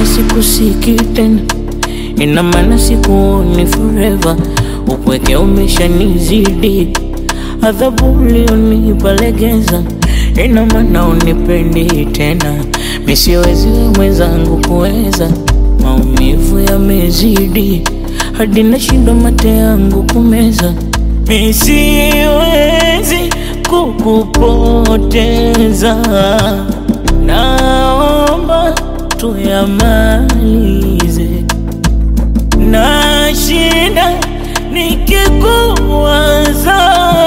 sikusiki tena, ina maana sikuoni forever. Upweke umeshanizidi, adhabu ulionipa legeza, ina maana unipendi tena. Mi siwezi we mwenzangu kuweza, maumivu yamezidi hadi nashindwa mate yangu kumeza. Mi siwezi kukupoteza, naomba tuyamalize. Nashinda nikikuwaza,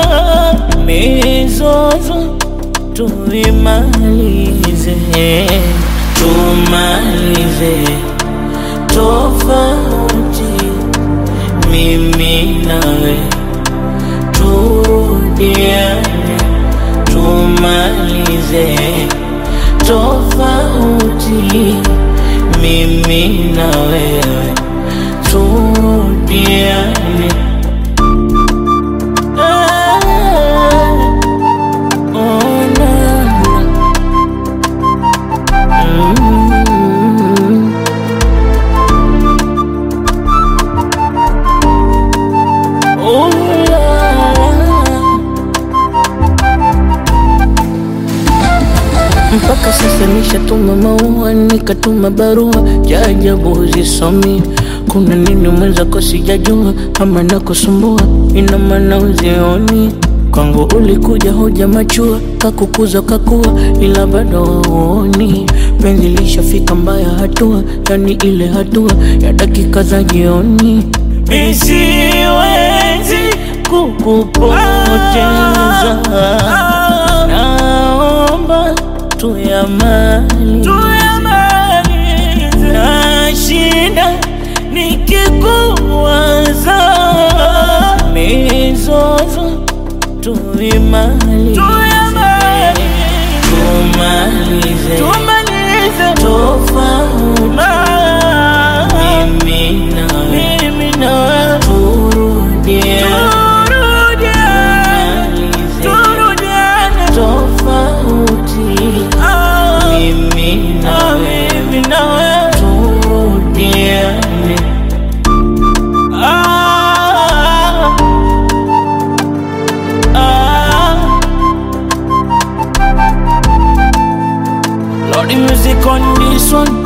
mizozo tuimalize, tumalize tofauti mimi nawe turudiane, tumalize tofauti mimi na wewe turudiane. Ah, oh, na, na. Mm. Oh, la, la. Mpaka sasa nishatuma maua, nikatuma barua, jajabu zisomi. Kuna nini mwenzako sijajua, ama nakusumbua, ina maana uzioni kwangu ulikuja hoja machua, kakukuza kakua, ila bado hauoni penzi lishafika mbaya hatua, yani ile hatua ya dakika za jioni. Mi siwezi kukupoteza, naomba tuyamalize. Nashinda nikikuwaza, mizozo tuimalize, tumalize tofauti mimi na wewe turudiane, tofauti mimi na wewe turudiane. Ah, ah. Lordy music on this one.